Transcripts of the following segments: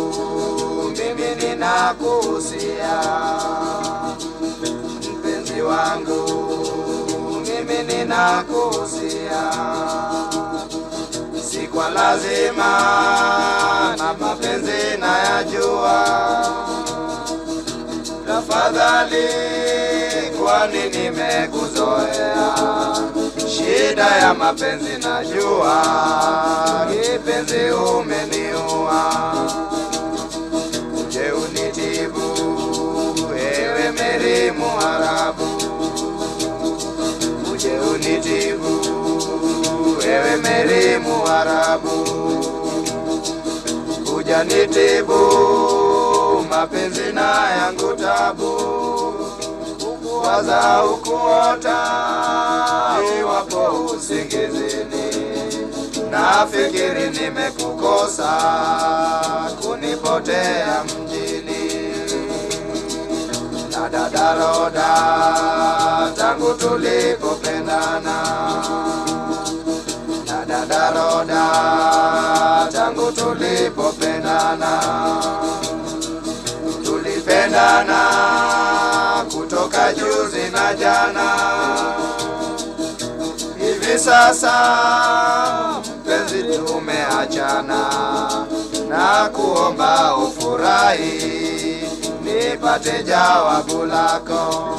mimi ninakuhusia mpenzi wangu, mimi ninakuhusia, si kwa lazima na mapenzi nayajua, tafadhali, kwani nimekuzoea. Shida ya mapenzi najua, kipenzi umeniua, uje unitibu, ewe Meri Muharabu, uje unitibu, ewe Meri Muharabu, kuja nitibu mapenzi na yangu tabu, ukuwaza ukuota, iwapo usingizini, nafikiri nimekukosa, kunipotea mjini na dadaroda tangu tulipopendana na dadaroda tangu tulipopendana tulipendana kutoka juzi na jana hivi sasa mpenzi tumeachana na kuomba ufurahi nipate jawabu lako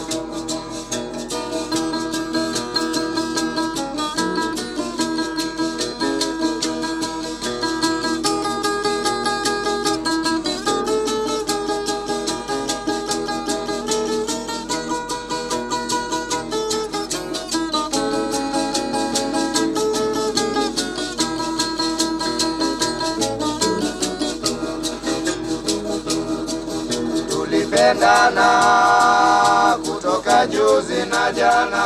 tulipendana kutoka juzi na jana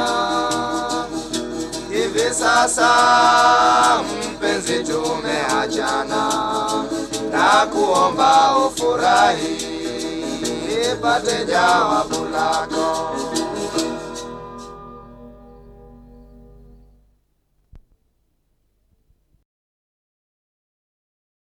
hivi sasa mpenzi tumeachana na kuomba ufurahi ipate jawabu lako